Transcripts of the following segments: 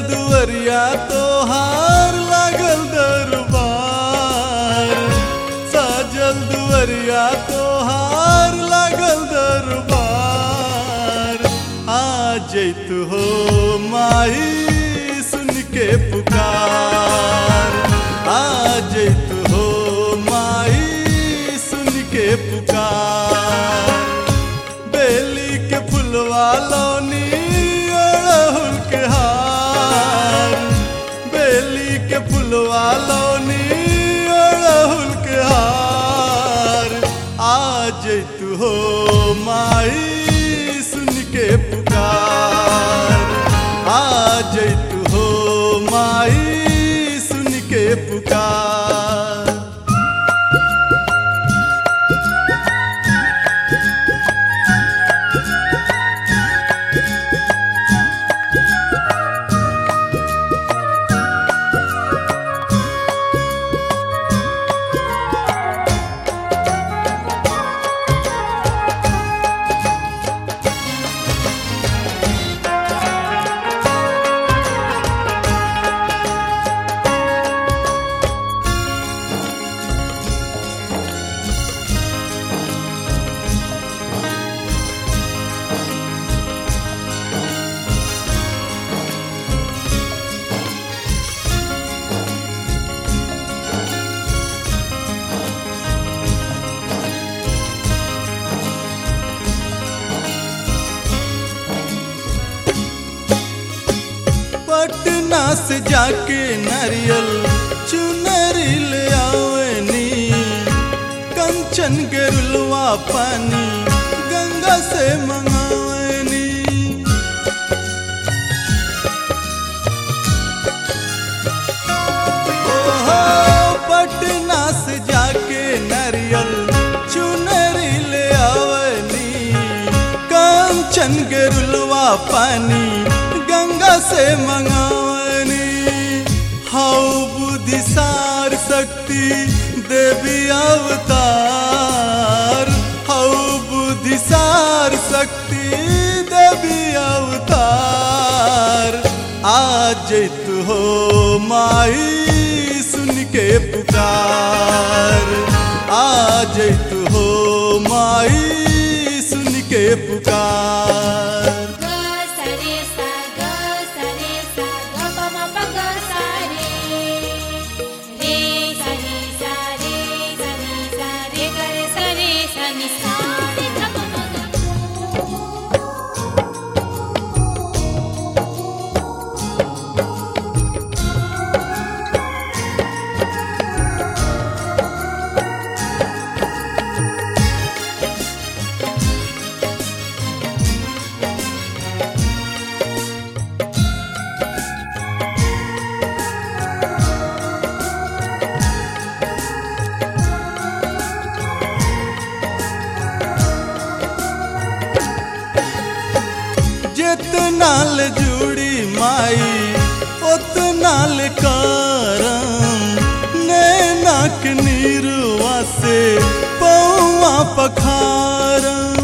दुअरिया तोहार लागल दरबार साजल दुअरिया तोहार लागल दरबार आ जैतु हो माई सुन के पुकार आ जैतु हो माई सुन के पुकार बेली के फुलवा लौनी अड़हुल के हार बेली के फुलवा लौनी अड़हुल के हार आज तू हो माई सुन के पुकार आज तू हो माई सुन के पुकार पटना से जाके नारियल चुनरी ले आवनी कंचन गेरुलवा पानी गंगा से मंगावनी ओहो पटना से जाके नारियल चुनरी ले आवनी कंचन गेरुलवा पानी गंगा से मंगावनी हाउ बुद्धिसार शक्ति देवी अवतार हाउ बुद्धिसार शक्ति देवी अवतार आज तू हो माई सुन के पुकार आज तू हो माई सुन के पुकार ग सरे सा ग सरे सा ग प म प ग सा रे रे सा नि सा रे सा नि सा रे ग रे सा रे सा नि सा रे ध प म ग जितना ल जुड़ी माई उतना ल करम नैनाक नीरुआ से पौआ पखारम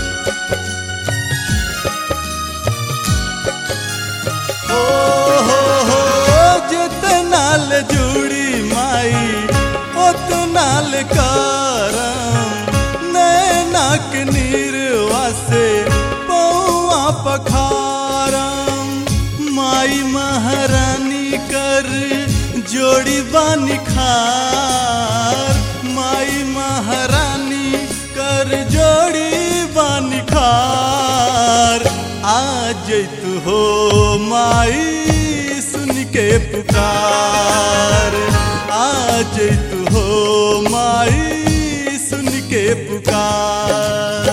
ओ हो हो जितना ल जुड़ी माई उतना ल करम नैनाक नीरुआ से पौआ पखारम माई महारानी कर जोड़ी बानी खार माई महारानी कर जोड़ी बानी खार आज तू हो माई सुन के पुकार आज तू हो माई सुन के पुकार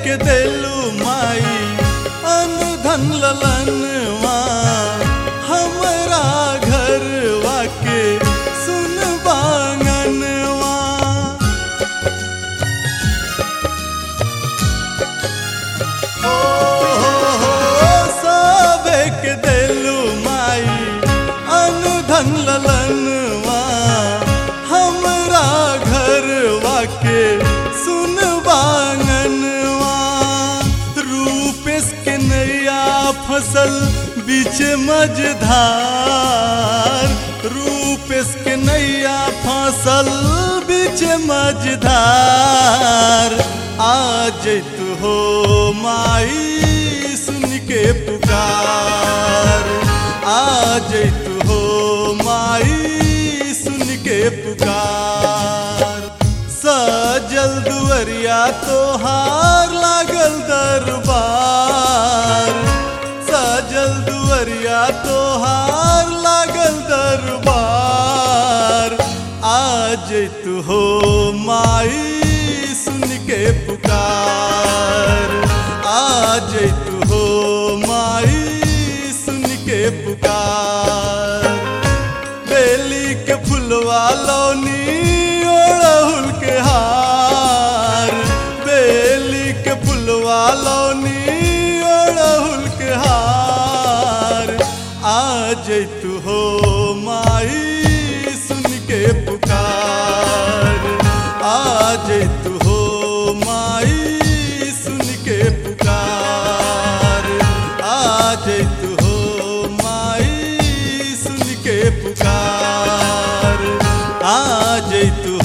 के देलू माई अन धन ललनवा हमरा घरवा के सुन बांगनवा ओ हो हो सबे के देलू माई अन धन ललनवा हमरा घरवा के सुन बांगनवा रूपेश के नैया फसल बीच मझधार रूपेश के नैया फसल बीच मझधार आज तू हो माई सुन के पुकार आज तू हो माई सुन के पुकार सजल दुअरिया तोहार लागल दरबार सजल दुअरिया तोहार लागल दरबार आज तू हो माई सुन के पुकार आज तू हो माई सुन के पुकार बेली के फुलवा लौनी ओढ़हुल के हार बेली के फुलवा लौनी ओढ़हुल के हार आज तू हो माई सुन के पुकार आज तू हो माई सुन के पुकार आज तू हो माई सुन के पुकार आज तू